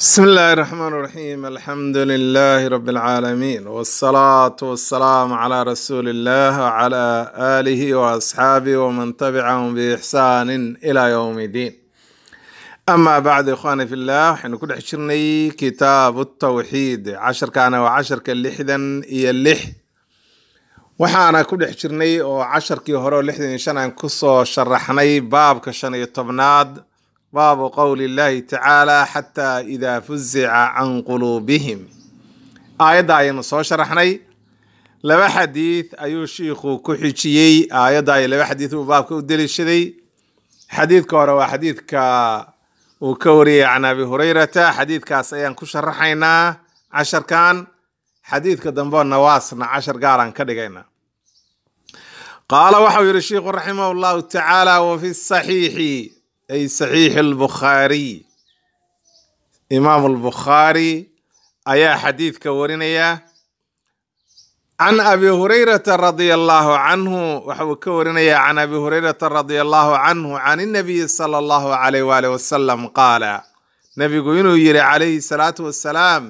بسم الله الرحمن الرحيم الحمد لله رب العالمين والصلاة والسلام على رسول الله وعلى آله وأصحابه ومن تبعهم بإحسان إلى يوم الدين أما بعد إخواني في الله حين كل حشرني كتاب التوحيد عشر كان وعشر كاللحدا إيا اللح waxaana ku dhex jirnay oo casharkii hore oo lixdan iyo shan aan kusoo sharaxnay baabka shan iyo tobnaad baabu qowli llahi tacaala xataa idaa fuzica can quluubihim aayadda ayaynu soo sharaxnay laba xadiid ayuu shiikhu ku xijiyey aayadda iyo laba xadiid uu baabka u deliishaday xadiidka hore waa xadiidka uu ka wariyey can abi hurayrata xadiidkaas ayaan ku sharaxaynaa casharkan xadiidka dambe nawaasna cashar gaaraan ka dhigaynaa qaala waxau yihi shiikhu raximah llahu tacaala wafi saxiixi ay saxiixi albukhaariy imaamu albukhaari ayaa xadiidka warinaya can abi hurayrata radia allahu canhu waxa uu ka warinaya can abi hurayrata radia allahu canhu can inabiyi sala allahu alayh waalih wasalam qaala nabigu inuu yihi calayhi salaatu wassalaam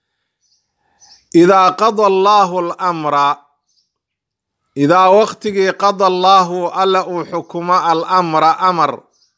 idaa qada allahu almra idaa waqtigii qada allaahu alla uu xukumo alamra amar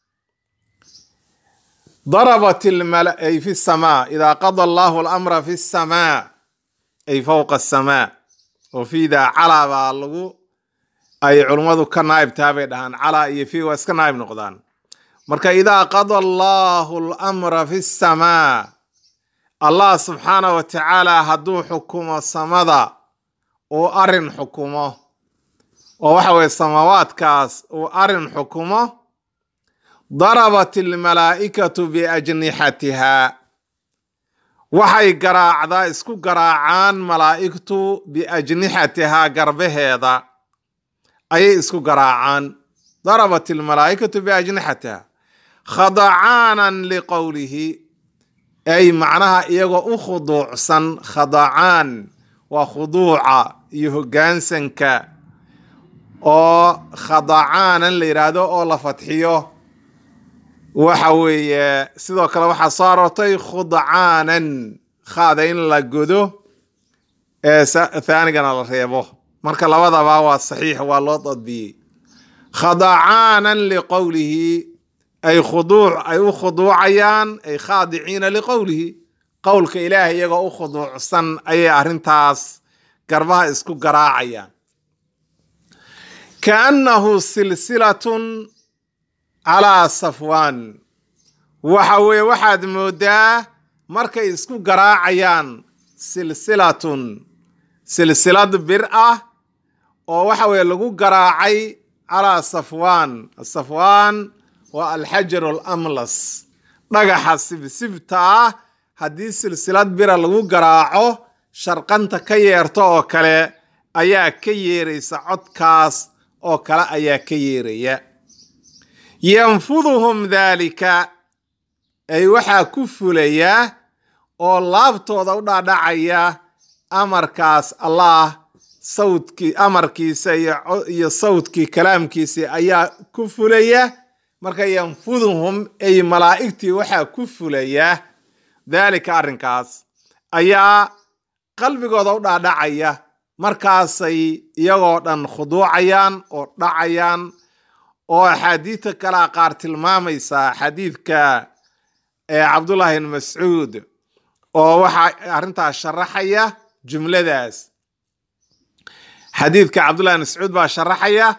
darabat ay fi samaa idaa qada allahu alamra fi samaa ay fowqa asamaa oo fiidaa calaa baa lagu ay culummadu ka naa'ibtaa bay dhahaan calaa iyo fii waa iska naa'ib noqdaan marka idaa qada allahu alamra fi samaa allah subxaanah wa tacaala hadduu xukumo samada uu arin xukumo oo waxa weye samaawaadkaas uu arin xukumo darabat almalaa'ikatu biajnixatihaa waxay garaacdaa isku garaacaan malaa'igtu biajnixatihaa garbaheeda ayay isku garaacaan darabat almalaa'ikatu biajnixatihaa khadacaanan liqowlihi ay macnaha iyagoo u khuduucsan khadacaan waa khuduuca iyo hoggaansanka oo khadacaanan la yidhaahdo oo la fadxiyo waxa weeye sidoo kale waxaa soo aroortay khudcaanan khaada in la godo ee thaanigana la reebo marka labadaba waa saxiix waa loo dadbiyey khadacaanan liqowlihi ay khuduuc ay u khuduucayaan ay khaadiciina liqowlihi qowlka ilaahay iyagoo u khuduucsan ayay arrintaas garbaha isku garaacayaan kaannahu silsilatun calaa safwaan waxa weeye waxaad moodaa markay isku garaacayaan silsilatun silsilad bir ah oo waxa weeye lagu garaacay calaa safwaan safwaan waa alxajaru alamlas dhagaxa sibsibta ah haddii silsilad bira lagu garaaco sharqanta ka yeerto oo kale ayaa ka yeeraysa codkaas oo kale ayaa ka yeeraya yanfuduhum daalika ay waxaa ku fulaya oo laabtooda u dhaadhacaya amarkaas allah sawdkii amarkiisa iyo sawdkii kalaamkiisii ayaa ku fulaya marka yanfuduhum ay malaa'igtii waxaa ku fulaya daalika arrinkaas ayaa qalbigooda u dhaadhacaya markaasay iyagoo dhan khuduucayaan oo dhacayaan oo axaadiidta kalea qaar tilmaamaysaa xadiidka cabdullahi ibn mascuud oo waxaa arrintaas sharaxaya jumladaas xadiidka cabdullahi ibn mascuud baa sharaxaya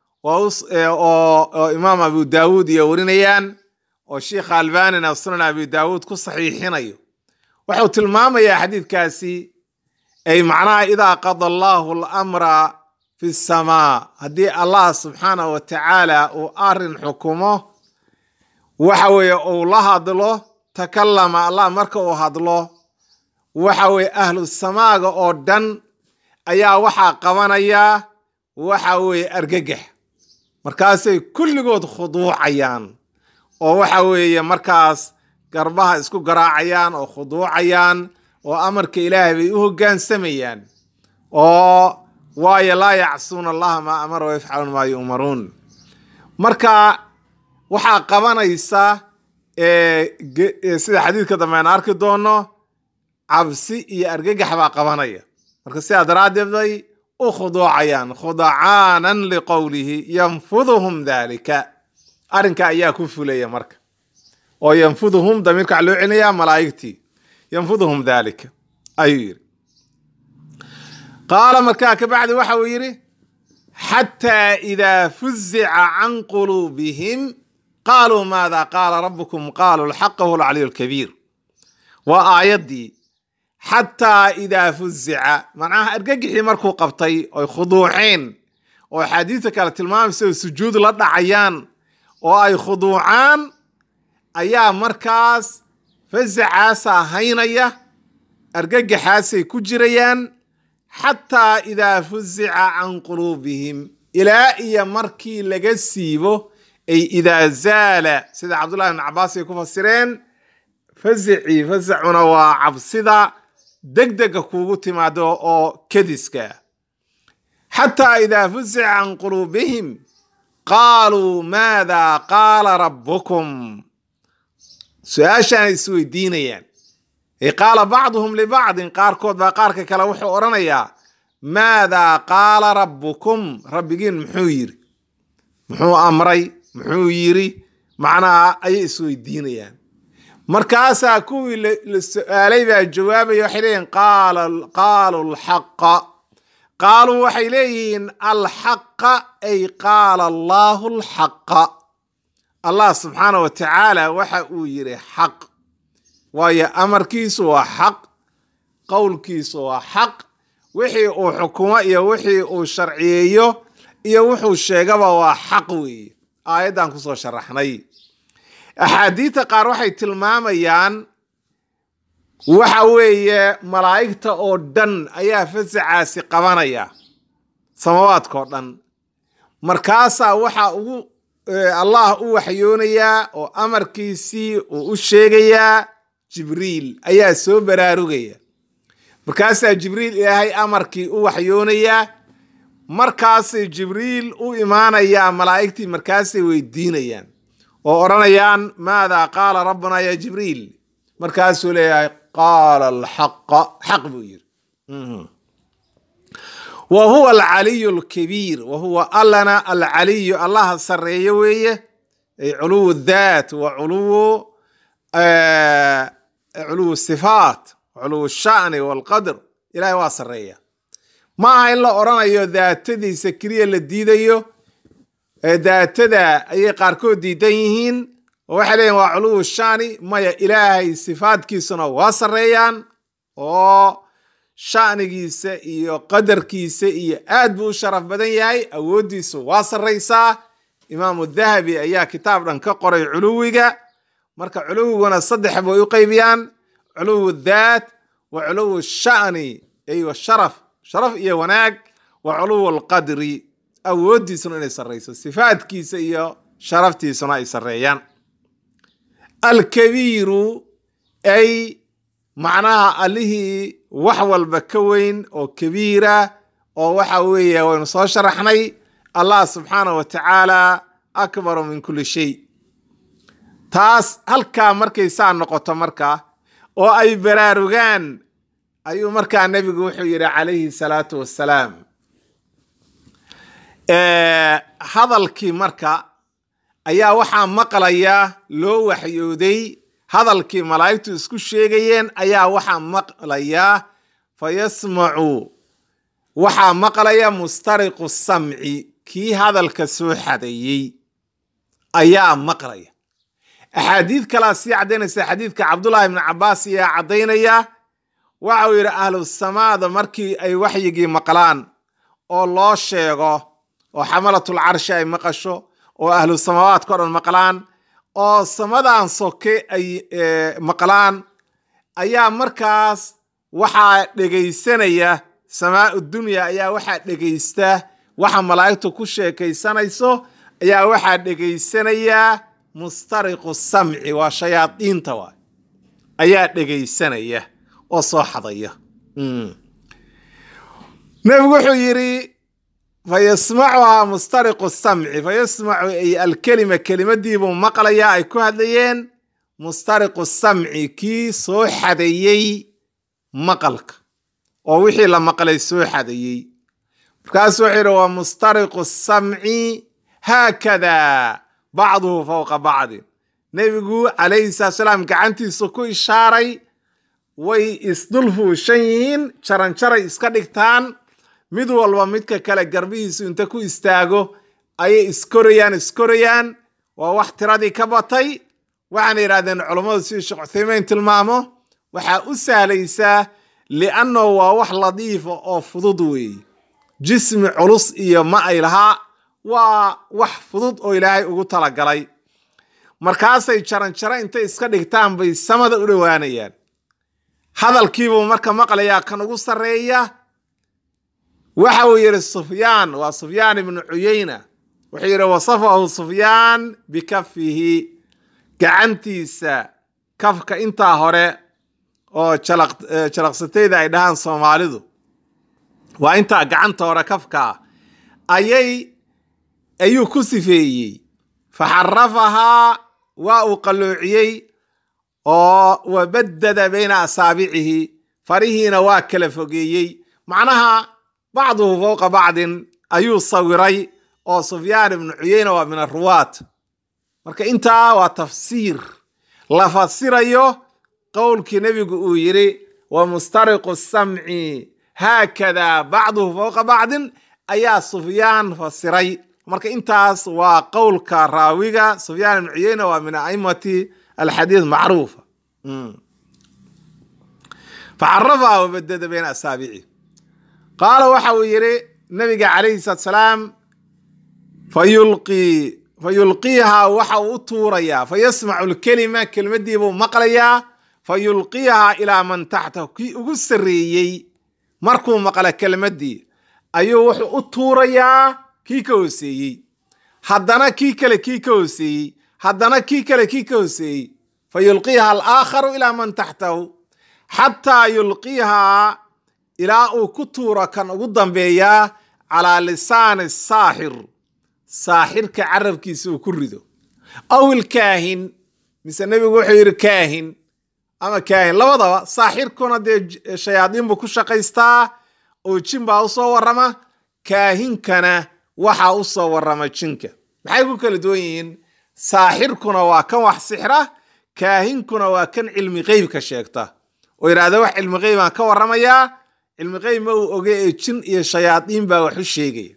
oo imaam abu daawuud iyo warinayaan oo sheikha albanina sunan abi daawuud ku saxiixinayo wuxuu tilmaamayaa xadiidkaasi ay macnaha idaa qada allahu alamra fi samaa haddii allah subxaanahu wa tacaala uu arin xukumo waxa weeye uu la hadlo takallama allah marka uu hadlo waxa weeye ahlu samaaga oo dhan ayaa waxaa qabanaya waxa weeye argagax markaasay kulligood khuduucayaan oo waxa weeye markaas garbaha isku garaacayaan oo khuduucayaan oo amarka ilaahay bay u hoggaansamayaan oo waayo laa yacsuuna allaha maa amara wayafcaluuna maa yu'maruun marka waxaa qabanaysa sida xadiidka dambe aan arki doono cabsi iyo argagax baa qabanaya marka sidaa daraaddeed bay u khuduucayaan khudacaanan liqowlihi yanfuduhum dalika arrinka ayaa ku fulaya marka oo yanfuduhum damiirka waxaa loo celinayaa malaa'igtii yanfuduhum dalika ayuu yidhi qaala markaa kabacdi waxa uu yidhi xataa idaa fuzica can quluubihim qaaluu maada qaala rabbukum qaaluu lxaqa huwa alcaliyu lkabiir waa aayaddii xataa idaa fuzica macnaha argagixii markuu qabtay oy khuduuceen oo axaadiista kale tilmaamaysa oo sujuud la dhacayaan oo ay khuduucaan ayaa markaas fazacaasaa haynaya argagaxaasay ku jirayaan xataa idaa fuzica can quluubihim ilaa iyo markii laga siibo ay idaa zaala sida cabdullahi ibn cabaas ay ku fasireen fasicii fasacuna waa cabsida degdega kuugu timaado oo kadiska xataa idaa fuzica can quluubihim qaaluu maada qaala rabbukum su-aashaanay isweydiinayaan ay qaala bacduhum libacdin qaarkood baa qaarka kale wuxuu odhanayaa maadaa qaala rabbukum rabbigiin muxuu yiri muxuu amray muxuu yiri macnaha ayay isweydiinayaan markaasaa kuwii la su-aalay baa jawaabaya waxay leeyihin qaaluu alxaqa qaaluu waxay leeyihiin alxaqa ay qaala allaahu alxaqa allah subxaana wa tacaala waxa uu yidhi xaq waayo amarkiisu waa xaq qowlkiisu waa xaq wixii uu xukumo iyo wixii uu sharciyeeyo iyo wuxuu sheegaba waa xaq weeye aayaddan kusoo sharaxnay axaadiidta qaar waxay tilmaamayaan waxa weeye malaa'igta oo dhan ayaa fasacaasi qabanaya samawaadkao dhan markaasaa waxaa ugu allah u waxyoonayaa oo amarkiisii uu u sheegayaa jibriil ayaa soo baraarugaya markaasaa jibriil ilaahay amarkii u waxyoonayaa markaasay jibriil u imaanayaa malaa'igtii markaasay weydiinayaan oo odhanayaan maadaa qaala rabbuna ya jibriil markaasuu leeyahay qaala alxaqa xaq buu yidhi wa huwa alcaliyu alkabiir wa huwa allana alcaliyu allaha sarreeyo weeye ay culuwu daat wa culuwu culuwu sifaat culuwu sha'ni walqadr ilahay waa sarreeya ma aha in la odhanayo daatadiisa keliya la diidayo daatada ayay qaarkood diidan yihiin oo waxay leeyihin waa culuwu shani maya ilaahay sifaadkiisuna waa sarreeyaan oo sha'nigiisa iyo qadarkiisa iyo aad buu u sharaf badan yahay awooddiisu waa sarraysaa imaamu dahabi ayaa kitaab dhan ka qoray culuwiga marka culuwiguna saddex bay u qaybiyaan culuwu daat wa culuwu sha'ni ay sharaf sharaf iyo wanaag wa culuwu alqadri awooddiisuna inay sarrayso sifaadkiisa iyo sharaftiisuna ay sarreeyaan alkabiiru ay macnaha allihii wax walba ka weyn oo kabiira oo waxa weeye waynu soo sharaxnay allah subxaanah wa tacaala akbaru min kulli shay taas halkaa markay saa noqoto marka oo ay baraarugaan ayuu markaa nebigu wuxuu yidhi calayhi salaatu wassalaam hadalkii marka ayaa waxaa maqlaya loo waxyooday hadalkii malaa'igtu isku sheegayeen ayaa waxaa maqlaya fa yasmacu waxaa maqlaya mustariqu samci kii hadalka soo xadeeyey ayaa maqlaya axaadiid kalaa sii caddaynaysa xadiidka cabdullaahi ibni cabaas ayaa caddaynaya waxa uu yidhi ahlu samaada markii ay waxyigii maqlaan oo loo sheego oo xamalatul carshi ay maqasho oo ahlu samaawaadka o dhan maqlaan oo samadan soke ay maqlaan ayaa markaas waxaa dhegaysanaya samaau dunya ayaa waxaa dhegaysta waxa malaa'igtu ku sheekaysanayso ayaa waxaa dhegaysanaya mustariqu samci waa shayaadiinta waay ayaa dhegaysanaya oo soo xadaya nebigu wuxuu yidhi fayasmacuhaa mustariqu samci fayasmacu ay alkelima kelimadiibuu maqlayaa ay ku hadlayeen mustariqu samci kii soo xadeeyey maqalka oo wixii la maqlay soo xadeeyey markaasuu wuxuu yidhi waa mustariqu samci haakada bacduhu fowqa bacdin nebigu calayhi salatu salaam gacantiisu ku ishaaray way isdul fuushan yihiin jaranjaray iska dhigtaan mid walba midka kale garbihiisu inta ku istaago ayay iskorayaan iskorayaan waa wax tiradii ka batay waxaana yidhahdeen culummadu sidii sheekh cuthaymeyn tilmaamo waxaa u sahlaysaa liannahu waa wax ladiifa oo fudud weeye jismi culus iyo ma ay lahaa waa wax fudud oo ilaahay ugu talagalay markaasay jaranjaro intay iska dhigtaan bay samada u dhowaanayaan hadalkiibuu marka maqlayaa kan ugu sarreeya waxa uu yidhi sufyaan waa sufyaan ibnu cuyeyna wuxuu yidhi wasafahu sufyaan bikafihi gacantiisa kafka intaa hore oo jalaqsatayda ay dhahaan soomaalidu waa intaa gacanta hore kafkaa ayay ayuu ku sifeeyey faxarafahaa waa uu qalloociyey oo wabaddada bayna asaabicihi farihiina waa kala fogeeyey macnaha bacduhu fowqa bacdin ayuu sawiray oo sufyaan ibnu cuyeyna waa min aruwaat marka intaa waa tafsiir la fasirayo qowlkii nebigu uu yidhi wa mustariqu samci haakada bacduhu fowqa bacdin ayaa sufyaan fasiray marka intaas waa qowlka raawiga sufyaan ibnu cuyeyna waa min aimati alxadiid macruufa facarafaha wabadada bayna asaabici qaala waxa uu yidhi nabiga calayhi salaatu salaam fayulqii fayulqiihaa waxa uu u tuurayaa fayasmacu lkelima kelmadiibuu maqlayaa fayulqiihaa ilaa man taxtahu kii ugu sarreeyey markuu maqla kelmadii ayuu wuxuu u tuurayaa kii ka hooseeyey haddana kii kale kii ka hooseeyey haddana kii kale kii ka hooseeyey fayulqiiha alaakharu ilaa man taxtahu xataa yulqiihaa ilaa uu ku tuuro kan ugu dambeeyaa calaa lisaani saaxir saaxirka carabkiisa uu ku rido aw ilkaahin mise nebigu wuxuu yidhi kaahin ama kaahin labadaba saaxirkuna dee shayaadiin buu ku shaqaystaa oo jin baa usoo warrama kaahinkana waxaa u soo warrama jinka maxay ku kala duwan yihiin saaxirkuna waa kan wax sixra kaahinkuna waa kan cilmi qeybka sheegta oo yidhahda wax cilmi qeybaan ka warramayaa cilmi qeyb ma uu oge ee jin iyo shayaadiin baa wax u sheegaya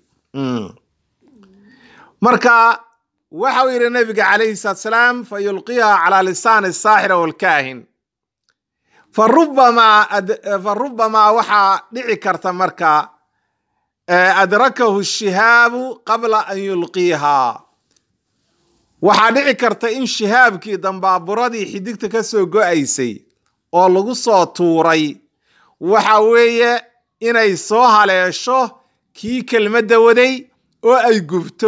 marka waxa uu yidhi nabiga calayhi salaatu salaam fa yulqiiha calaa lisaani saaxira walkaahin fa rubamaa waxaa dhici karta marka adrakahu shihaabu qabla an yulqiihaa waxaa dhici karta in shihaabkii dambaaburadii xidigta ka soo go-aysay oo lagu soo tuuray waxa weeye inay soo haleesho kii kelmadda waday oo ay gubto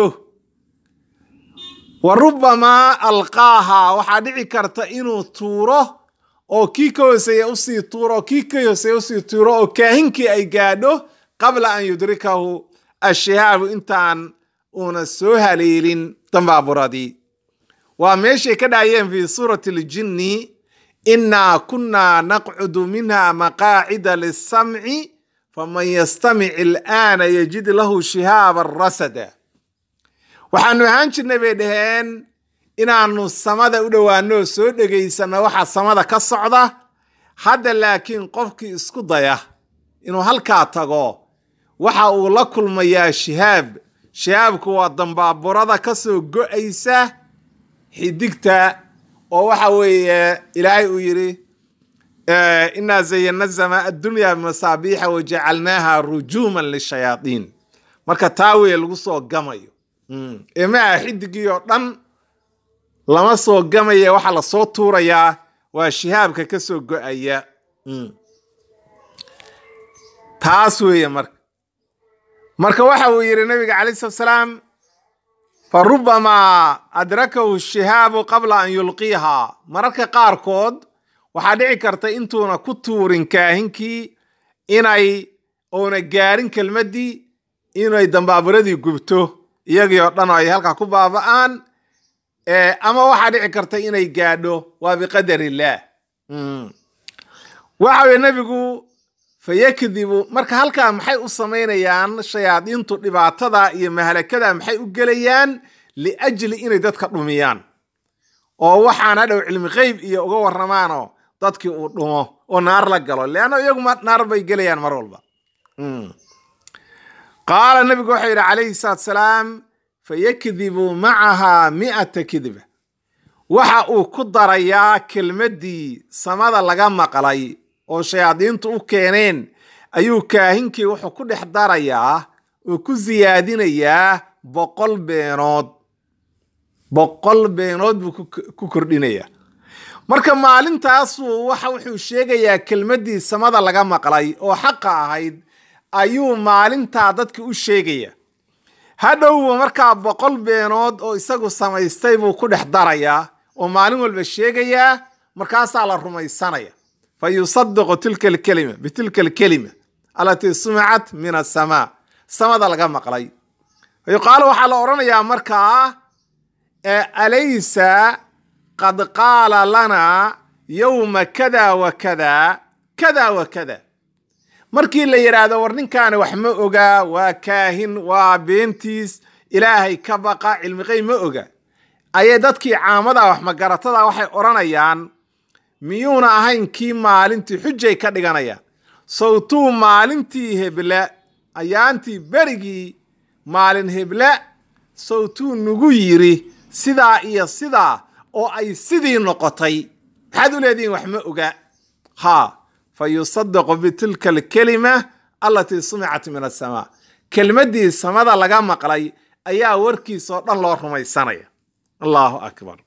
wa rubamaa alqaahaa waxaa dhici karta inuu tuuro oo kii ka hooseeya usii tuuro oo kii ka hooseeya usii tuuro oo kaahinkii ay gaadho qabla an yudrikahu ashihaabu intaan uuna soo haleelin dambaaburadii waa meeshay ka dhahayeen fi suurati aljinni innaa kunnaa naqcudu minha maqaacida lisamci faman yastamic ilaana yajid lahu shihaaban rasada waxaanu ahaan jirnay bay dhaheen inaanu samada u dhowaano oo soo dhegaysanno waxa samada ka socda hadda laakiin qofkii isku daya inuu halkaa tago waxa uu la kulmayaa shihaab shihaabku waa dambaaburada ka soo go-aysa xidigta oo waxa weeye ilaahay uu yidhi inaa zayana zamaa addunya bimasaabiixa wajacalnaaha rujuuman lishayaadiin marka taa weye lagu soo gamayo ee ma aha xidigii oo dhan lama soo gamaya waxaa lasoo tuurayaa waa shihaabka ka soo go-aya taas weeye marka marka waxa uu yidhi nabiga calai slat salaam fa rubamaa adrakahu shihaabu qabla an yulqiihaa mararka qaarkood waxaa dhici karta intuuna ku tuurin kaahinkii inay uuna gaarin kelmaddii inay dambaaburadii gubto iyagii oo dhan oo ay halkaa ku baaba'aan ama waxaa dhici karta inay gaadho waa biqadar illaah waxa weye nebigu fayakdibu marka halkaa maxay u samaynayaan shayaadiintu dhibaatada iyo mahalakada maxay u gelayaan liajli inay dadka dhumiyaan oo waxaan hadhow cilmi qeyb iyo uga warramaanoo dadkii uu dhumo oo naar la galo leanna iyagu naar bay gelayaan mar walba qaala nabigu wuxuu yidhi calayhi salaatu salaam fayakdibu macahaa mi'ata kidba waxa uu ku darayaa kelmaddii samada laga maqlay oo shayaadiintu u keeneen ayuu kaahinkii wuxuu ku dhex darayaa oo ku siyaadinayaa boqol beenood boqol beenood buu ku kordhinayaa marka maalintaasuu waxa wuxuu sheegayaa kelmaddii samada laga maqlay oo xaqa ahayd ayuu maalintaa dadka u sheegaya hadhowba markaa boqol beenood oo isagu samaystay buu ku dhex darayaa oo maalin walba sheegayaa markaasaa la rumaysanaya fa yusadiqu tilka alkelima bitilka alkelima alatii sumicat min asamaa samada laga maqlay fa yuqaalu waxaa la odhanayaa markaa alaysa qad qaala lanaa yowma kada wa kada kada wa kada markii la yidhaahdo war ninkaani wax ma ogaa waa kaahin waa beentiis ilaahay ka baqa cilmiqey ma oga ayay dadkii caamada wax magaratada waxay odhanayaan miyuuna ahayn kii maalintii xujay ka dhiganayaan sawtuu maalintii heble ayaantii berigii maalin heble sawtuu nugu yiri sidaa iyo sidaa oo ay sidii noqotay maxaad u leedihiin wax ma oga ha fa yusadaqu bitilka alkelima allatii sumicat min asamaa kelmaddii samada laga maqlay ayaa warkiisoo dhan loo rumaysanaya allahu akbar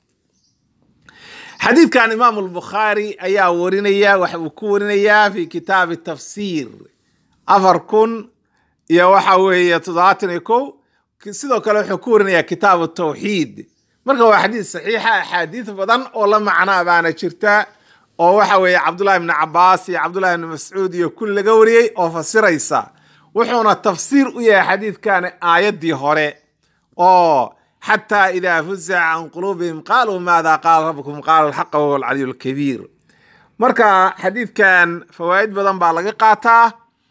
xadiidkan imaamu albukhaari ayaa warinaya waxa uu ku warinayaa fi kitaabi tafsiir afar kun iyo waxa weeye toddobaatan iyo kow sidoo kale wuxuu ku warinayaa kitaabu tawxiid marka waa xadiid saxiixa axaadiid badan oo la macnaa baana jirta oo waxa weeye cabdullahi ibni cabaas iyo cabdullahi ibni mascuud iyo kun laga wariyey oo fasiraysa wuxuuna tafsiir u yahay xadiidkani aayaddii hore oo xataa idaa fuzica can quluubihim qaaluu maada qaala rabbukum qaala alxaqa wahuwa alcaliyu alkabiir marka xadiidkan fawaa'id badan baa laga qaataa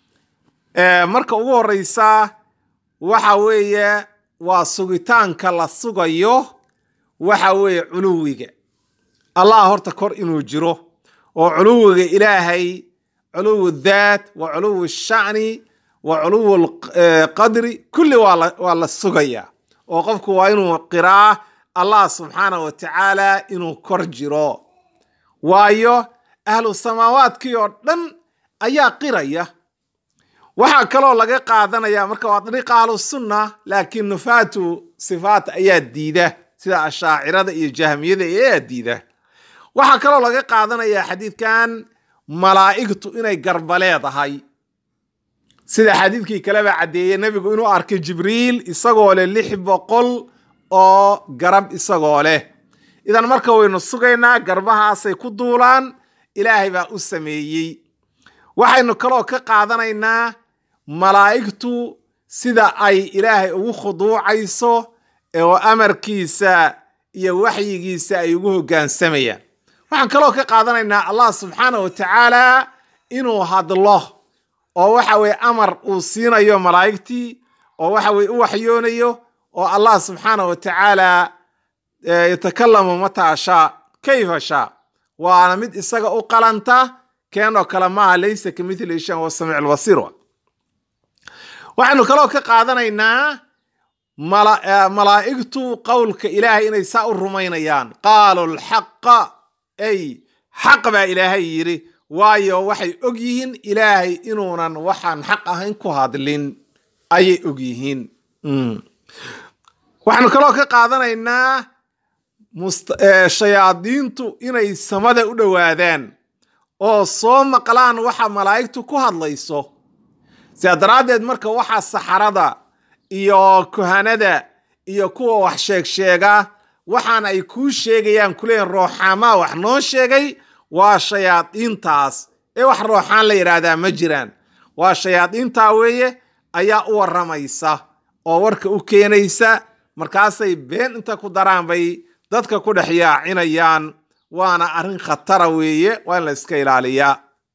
marka ugu horeysa waxa weeye waa sugitaanka la sugayo waxa weeye culuwiga allah horta kor inuu jiro oo culuwiga ilaahay culuwu daat wa culuwu shacni wa culuwu qadri kulli waa la sugaya oo qofku waa inuu qiraa allah subxaanah wa tacaala inuu kor jiro waayo ahlu samaawaadkii oo dhan ayaa qiraya waxaa kaloo laga qaadanaya marka waa dariiqa ahlu sunna laakiin nufaatu sifaat ayaa diida sida ashaacirada iyo jahmiyada ayaa diida waxaa kaloo laga qaadanaya xadiidkan malaa'igtu inay garba leedahay sida xadiidkii kaleba caddeeyey nebigu inuu arkay jibriil isagoo leh lix boqol oo garab isagoo leh idan marka waynu sugaynaa garbahaasay ku duulaan ilaahay baa u sameeyey waxaynu kaloo ka qaadanaynaa malaa'igtu sida ay ilaahay ugu khuduucayso oo amarkiisa iyo waxyigiisa ay ugu hoggaansamayaan waxaan kaloo ka qaadanaynaa allah subxaanah wa tacaala inuu hadlo oo waxa weye amar uu siinayo malaa'igtii oo waxa weye u waxyoonayo oo allah subxaanah wa tacaala yatakalamu mataa shaa kayfa shaa waana mid isaga u qalanta keenoo kale maaha laysa ka mithli shan wa samiic lbasiir waxaynu kaloo ka qaadanaynaa malaa'igtu qowlka ilaahay inay saa u rumaynayaan qaalu lxaqa ay xaq baa ilaahay yidhi waayo waxay og yihiin ilaahay inuunan waxaan xaq ahayn ku hadlin ayay og yihiin waxaanu kaloo ka qaadanaynaa shayaadiintu inay samada u dhowaadaan oo soo maqlaan waxa malaa'igtu ku hadlayso sidaa daraaddeed marka waxa saxarada iyo kuhanada iyo kuwa wax sheeg sheega waxaan ay kuu sheegayaan kuleeyiin rooxaamaa wax noo sheegay waa shayaadiintaas ee wax rooxaan la yidhaahdaa ma jiraan waa shayaadiintaa weeye ayaa u warramaysa oo warka u keenaysa markaasay been inta ku daraan bay dadka ku dhex yaacinayaan waana arrin khatara weeye waa in la iska ilaaliyaa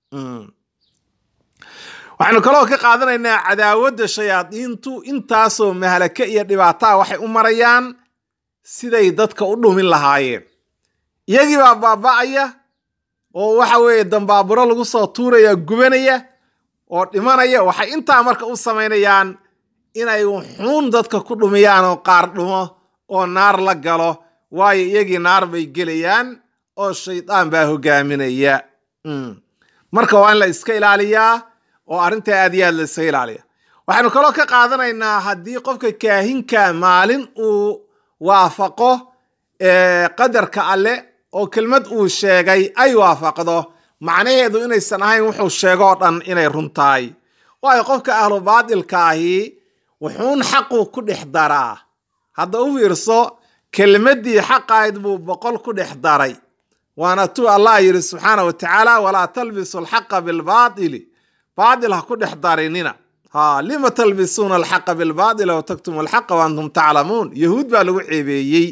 waxaynu kaloo ka qaadanaynaa cadaawadda shayaadiintu intaasoo mahalake iyo dhibaataa waxay u marayaan siday dadka u dhumin lahaayeen iyagii baa baaba'aya oo waxa weeye dambaaburo lagu soo tuuraya gubanaya oo dhimanaya waxay intaa marka u samaynayaan inay xuun dadka ku dhumiyaan oo qaar dhumo oo naar la galo waayo iyagii naar bay gelayaan oo shaydaan baa hogaaminaya marka waa in la iska ilaaliyaa oo arrinta aad iyo aad la iska ilaaliya waxaynu kaloo ka qaadanaynaa haddii qofka kaahinka maalin uu waafaqo qadarka alle oo kelmad uu sheegay ay waafaqdo macnaheedu inaysan ahayn wuxuu sheego oo dhan inay run tahay waayo qofka ahlu baadilka ahi wuxuun xaqu ku dhex daraa hadda u fiirso kelmaddii xaqayd buu boqol ku dhex daray waana tuu allah yidhi subxaana wa tacaala walaa talbisu alxaqa bilbaatili baatil ha ku dhex darinina ha lima talbisuuna alxaqa bilbaatila wa taktumu alxaqa wa antum taclamuun yahuud baa lagu ceebeeyey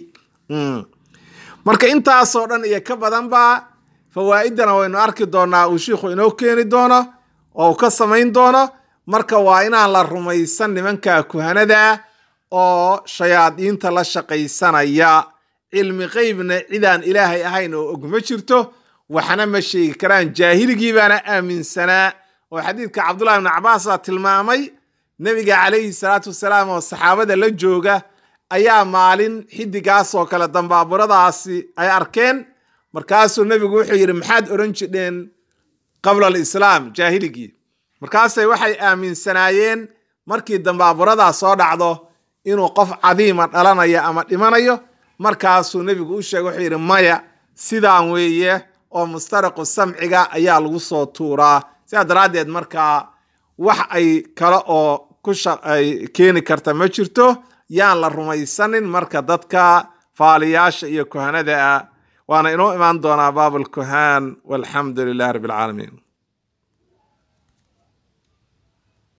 marka intaasoo dhan iyo ka badanba fawaa'idana waynu arki doonaa uu shiikhu inoo keeni doono oo uu ka samayn doono marka waa inaan la rumaysan nimanka kuhanada oo shayaadiinta la shaqaysanaya cilmi qeybna cidaan ilaahay ahayn oo og ma jirto waxna ma sheegi karaan jaahiligii baana aaminsanaa oo xadiidka cabdullahi ibnu cabaas baa tilmaamay nebiga calayhi salaatu wasalaam oo saxaabada la jooga ayaa maalin xidigaas oo kale dambaaburadaasi ay arkeen markaasuu nebigu wuxuu yidhi maxaad odhan jidheen qabla alislaam jaahiligii markaasay waxay aaminsanaayeen markii dambaaburadaa soo dhacdo inuu qof cadiima dhalanayo ama dhimanayo markaasuu nebigu u sheegay wuxuu yidhi maya sidaan weeye oo mustariqu samciga ayaa lagu soo tuuraa sidaa daraaddeed markaa wax ay kale oo ku ay keeni karta ma jirto yaan la rumaysanin marka dadka faaliyaasha iyo kuhanada ah waana inoo imaan doonaa baab alkuhaan walxamdu lilahi rabbi alcaalamiin